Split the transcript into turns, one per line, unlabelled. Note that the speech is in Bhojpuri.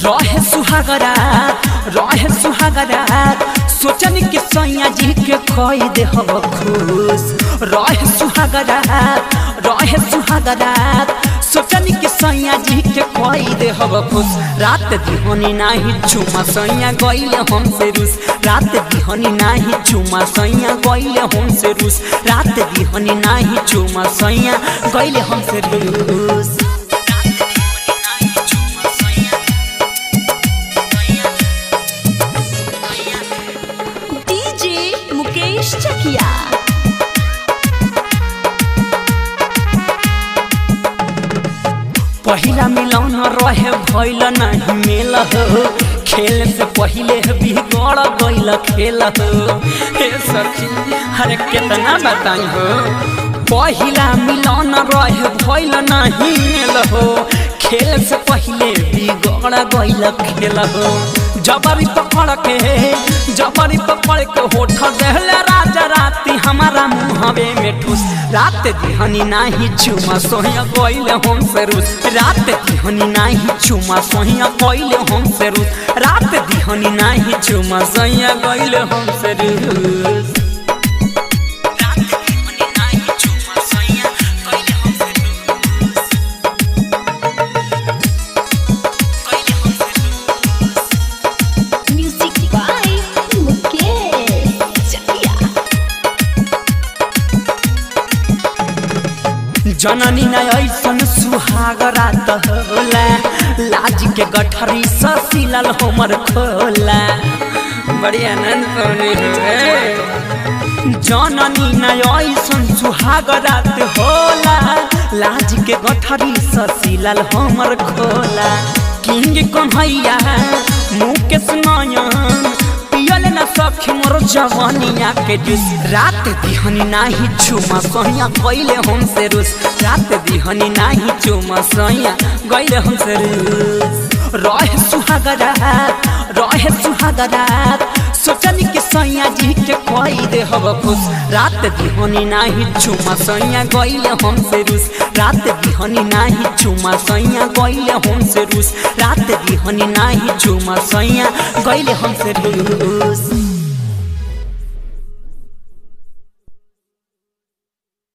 रहे सुहागरा रहे सुहागरा सोचन के सैया जी के खोई दे हब खुश रहे सुहागरा रहे सुहागरा सोचन के सैया जी के खोई दे हब खुश रात दिहनी नाही चुमा सैया गइले हमसे रूस रात दिहनी नाही चुमा सैया गइले हमसे रूस रात दिहनी नाही चुमा सैया गइले हमसे रूस
डीजे मुकेश चकिया
पहिला मिलौन रहे भइल नहीं मेल हो खेल से पहिले बिगड़ गइल खेल हो हे सखी हरे कितना बताई हो पहिला मिलौन रहे भइल नहीं मेल हो खेल से पहिले बिगड़ गइल खेल हो जबरी पकड़ के जबरी पकड़ के होठ देहले राजा राती हमारा मुहवे में ठूस रात दिहनी नाही चुमा सोहिया कोइले हम से रूस रात दिहनी नाही चुमा सोहिया कोइले हम से रूस रात दिहनी नाही चुमा सोहिया कोइले हम से रूस रात दिहनी नाही चुमा सोहिया कोइले हम से रूस कोइले हम से रूस
म्यूजिक बाय मुकेश चकिया
जननी न ऐसन सुहाग रात होला लाज के गठरी ससिलल हमर खोला बड़ी आनंद पौनी है जननी न ऐसन सुहाग रात होला लाज के गठरी ससिलल हमर खोला किंग कन्हैया मुकेश नयन पियल न सखी मोर जवानिया के जूस रात दिहनी नाही चुमा सैया गइले हमसे रूस रात दिहनी नाही चुमा सैया गइले हमसे रूस रहे सुहागरा रहे सुहागरा सोचनी के सैया जी के कोई दे हब खुश रात दिहनी नाही चुमा सैया गइले हमसे रूस रात दिहनी नाही चुमा सैया गइले हमसे रूस रात दिहनी नाही चुमा सैया गइले हमसे रूस